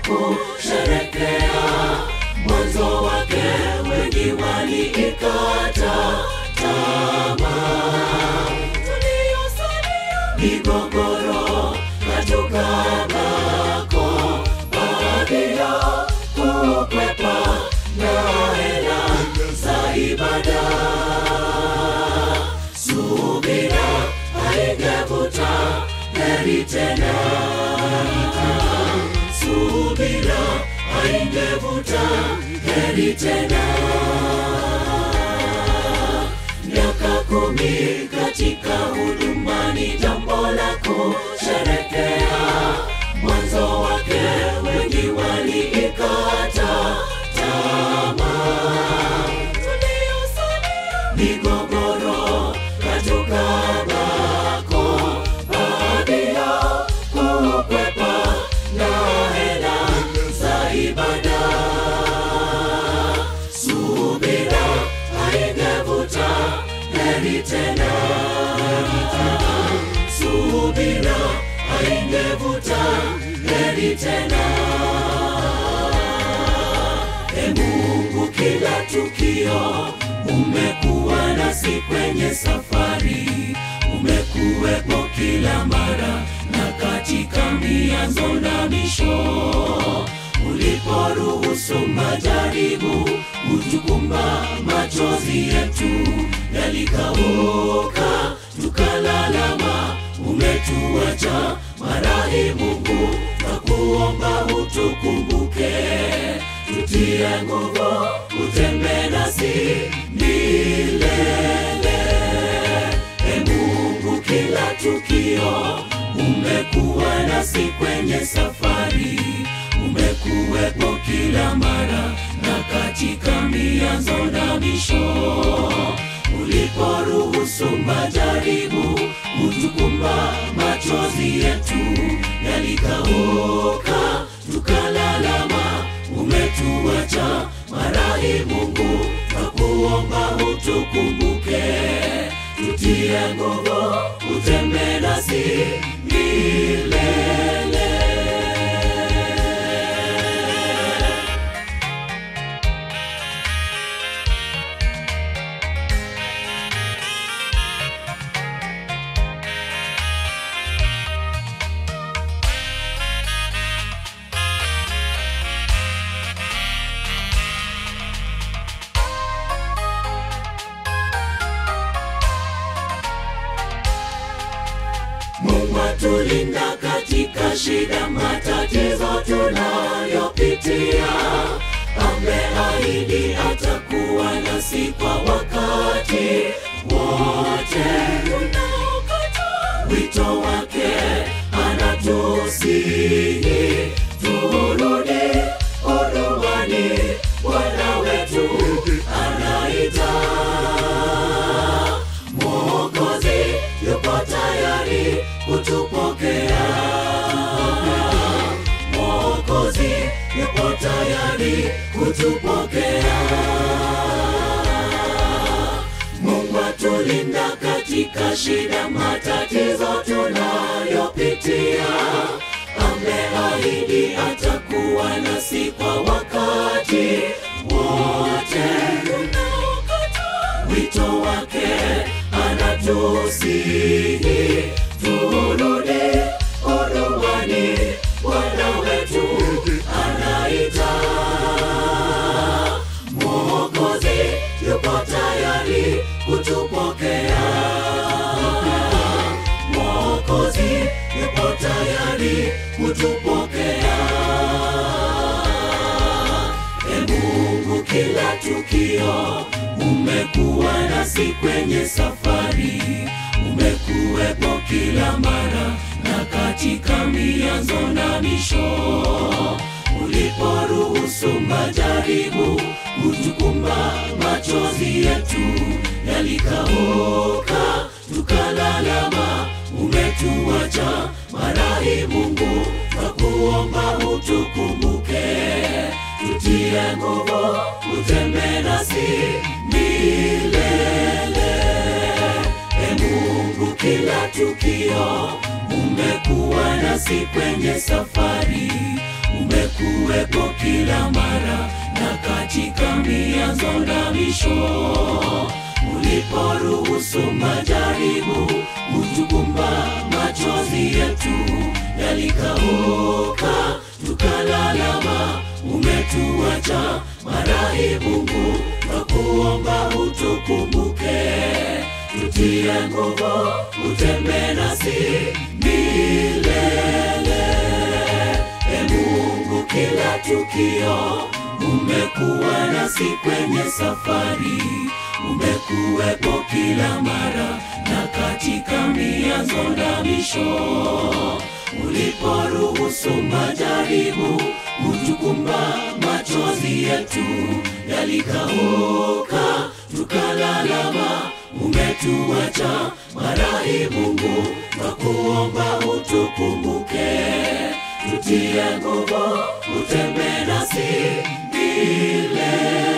kusherekea mwanzo wake, wengi waliikata tamaa. Tuliosalia migogoro katukabako, baadhi yao kukwepa na hela za ibada. Subira haingevuta heri tena, subira haingevuta heri tena. Miaka kumi katika huduma ni jambo la kusherekea. Mwanzo wake wengi waliikata tamaa. Tuliosalia migogoro katukabako, baadhi yao kukwepa na hela za ibada. Subira haingevuta heri tena, subira haingevuta heri tena. E Mungu, kila tukio umekuwa nasi kwenye safari, umekuwepo kila mara na katika mianzo na misho. Uliporuhusu majaribu kutukumba, machozi yetu yalikauka, tukalalama, umetuacha marahi Mungu, na kuomba utukumbuke, tutie nguvu, utembee nasi milele. E Mungu, kila tukio umekuwa nasi kwenye safari, umekuwepo kila mara na katika mianzo na misho. Uliporuhusu majaribu kutukumba, machozi yetu yalikauka, tukalalama, umetuacha marahi Mungu, na kuomba utukumbuke, tutie nguvu, utembee nasi milele. Mungu atulinda katika shida, matatizo tunayopitia. Ameahidi atakuwa nasi kwa wakati wote. Tunaokata wito wake, anatusihi turudi hudumani. Bwana wetu anaita Mwokozi yupo tayari kutupokea. Mwokozi yupo tayari kutupokea. Mungu atulinda katika shida, matatizo tunayopitia. Ameahidi atakuwa nasi kwa wakati wote. Tunaokata wito wake anatusihi turudi hudumani. Bwana wetu anaita, Mwokozi yupo tayari kutupokea. Mwokozi yupo tayari kutupokea. E Mungu, kila tukio umekuwa nasi kwenye safari, umekuwepo kila mara na katika mianzo na misho. Uliporuhusu majaribu kutukumba, machozi yetu yalikauka, tukalalama, umetuacha marahi Mungu, na kuomba utukumbuke tutie nguvu, utembee nasi milele. E Mungu, kila tukio umekuwa nasi kwenye safari, umekuwa mianzo na misho uliporuhusu majaribu kutukumba machozi yetu yalikauka tukalalama umetuacha marahi mungu twakuomba utukumbuke tutie nguvu utembe nasi milele e mungu kila tukio umekuwa nasi kwenye safari umekuwepo kila mara na katika mianzo na misho uliporuhusu majaribu kutukumba machozi yetu yalikauka tukalalama umetuacha marahi mungu twakuomba utukumbuke tutie nguvu utembe nasi milele